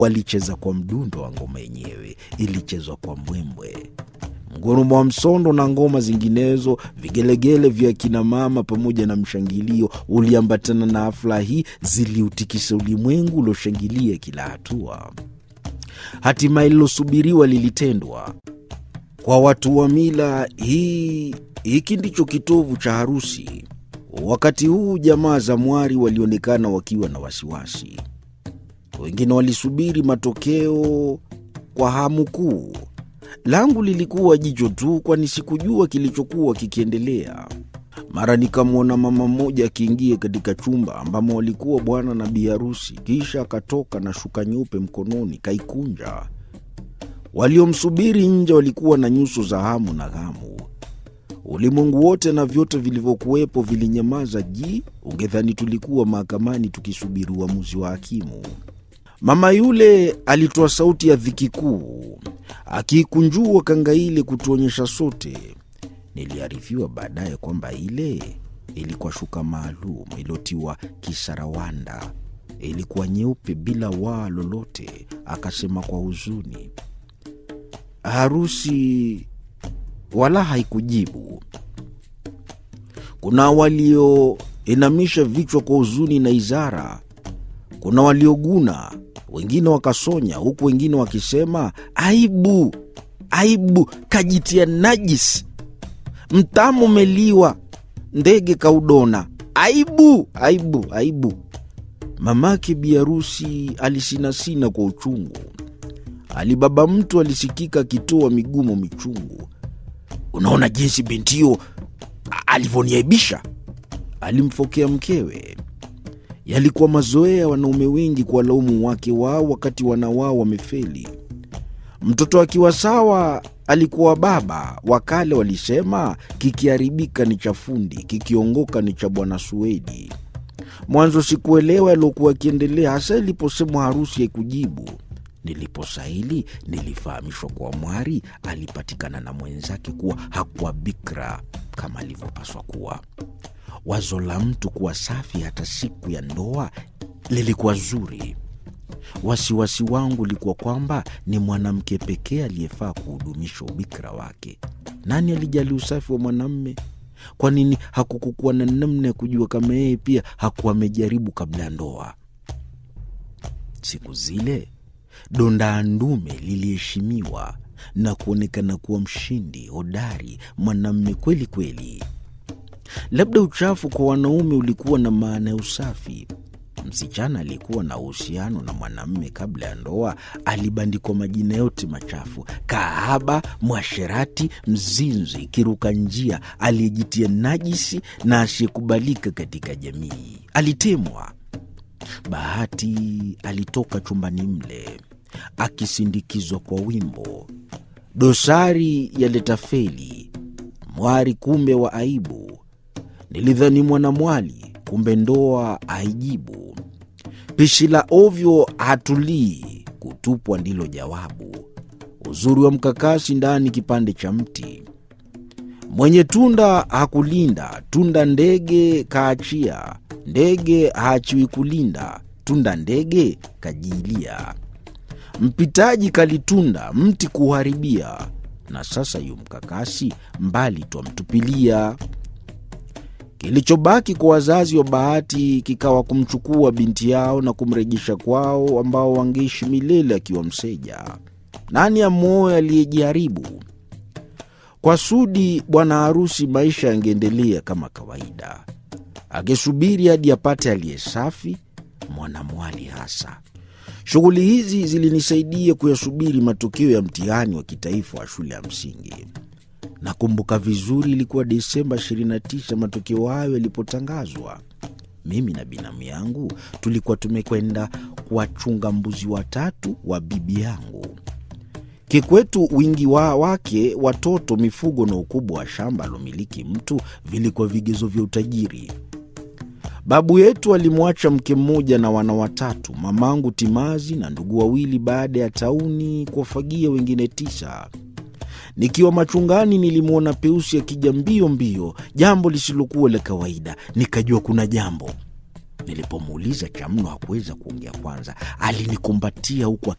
Walicheza kwa mdundo wa ngoma yenyewe, ilichezwa kwa mbwembwe, mgurumo wa msondo na ngoma zinginezo. Vigelegele vya akina mama pamoja na mshangilio uliambatana na hafla hii, ziliutikisa ulimwengu ulioshangilia kila hatua. Hatimaye lilosubiriwa lilitendwa. Kwa watu wa mila hii, hiki ndicho kitovu cha harusi. Wakati huu jamaa za mwari walionekana wakiwa na wasiwasi. Wengine walisubiri matokeo kwa hamu kuu. Langu lilikuwa jicho tu, kwani sikujua kilichokuwa kikiendelea. Mara nikamwona mama mmoja akiingia katika chumba ambamo walikuwa bwana na bi harusi, kisha akatoka na shuka nyeupe mkononi, kaikunja. Waliomsubiri nje walikuwa na nyuso za hamu na ghamu. Ulimwengu wote na vyote vilivyokuwepo vilinyamaza ji, ungedhani tulikuwa mahakamani tukisubiri uamuzi wa hakimu. Mama yule alitoa sauti ya dhiki kuu, akiikunjua kanga ile kutuonyesha sote. Niliarifiwa baadaye kwamba ile ilikuwa shuka maalum iliyotiwa kisarawanda, ilikuwa nyeupe bila waa lolote. Akasema kwa huzuni, harusi wala haikujibu. Kuna walioinamisha vichwa kwa huzuni na izara, kuna walioguna, wengine wakasonya, huku wengine wakisema aibu, aibu, kajitia najisi, mtamu umeliwa, ndege kaudona, aibu, aibu, aibu. Mamake biharusi alisinasina kwa uchungu. Alibaba mtu alisikika akitoa migumo michungu. Unaona jinsi bintio alivyoniaibisha, alimfokea mkewe. Yalikuwa mazoea wanaume wengi kuwalaumu wake wao wakati wana wao wamefeli. Mtoto akiwa sawa alikuwa baba. Wakale walisema kikiharibika ni cha fundi, kikiongoka ni cha bwana Suedi. Mwanzo sikuelewa yaliokuwa akiendelea, hasa iliposemwa harusi haikujibu. Niliposahili nilifahamishwa kuwa mwari alipatikana na mwenzake kuwa hakuwa bikra kama alivyopaswa kuwa. Wazo la mtu kuwa safi hata siku ya ndoa lilikuwa zuri. Wasiwasi wangu ulikuwa kwamba ni mwanamke pekee aliyefaa kuhudumisha ubikra wake. Nani alijali usafi wa mwanamme? Kwa nini hakukukuwa na namna ya kujua kama yeye pia hakuwa amejaribu kabla ya ndoa? Siku zile donda ndume liliheshimiwa na kuonekana kuwa mshindi hodari, mwanamme kweli kweli. Labda uchafu kwa wanaume ulikuwa na maana ya usafi. Msichana aliyekuwa na uhusiano na mwanamme kabla ya ndoa alibandikwa majina yote machafu: kahaba, mwasherati, mzinzi, kiruka njia, aliyejitia najisi na asiyekubalika katika jamii. Alitemwa. Bahati alitoka chumbani mle akisindikizwa kwa wimbo, dosari yaleta feli, mwari kumbe wa aibu. Nilidhani mwanamwali, kumbe ndoa haijibu. Pishi la ovyo hatulii, kutupwa ndilo jawabu. Uzuri wa mkakasi ndani kipande cha mti, mwenye tunda hakulinda tunda, ndege kaachia ndege haachiwi kulinda tunda, ndege kajiilia. Mpitaji kalitunda mti kuharibia, na sasa yu mkakasi mbali twamtupilia. Kilichobaki kwa wazazi wa Bahati kikawa kumchukua binti yao na kumrejesha kwao, ambao wangeishi milele akiwa mseja. Nani amwoe aliyejiharibu? Kwa Sudi bwana harusi, maisha yangeendelea kama kawaida, akisubiri hadi apate aliye safi, mwanamwali hasa. Shughuli hizi zilinisaidia kuyasubiri matokeo ya mtihani wa kitaifa wa shule ya msingi. Nakumbuka vizuri, ilikuwa Desemba 29 matokeo hayo yalipotangazwa. Mimi na binamu yangu tulikuwa tumekwenda kuwachunga mbuzi watatu wa bibi yangu. Kikwetu wingi wa wake, watoto, mifugo na ukubwa wa shamba alomiliki mtu vilikuwa vigezo vya utajiri. Babu yetu alimwacha mke mmoja na wana watatu, mamangu timazi na ndugu wawili, baada ya tauni kuwafagia wengine tisa. Nikiwa machungani nilimwona Peusi akija mbio mbio, jambo lisilokuwa la kawaida. Nikajua kuna jambo. Nilipomuuliza cha mno hakuweza kuongea. Kwanza alinikumbatia huku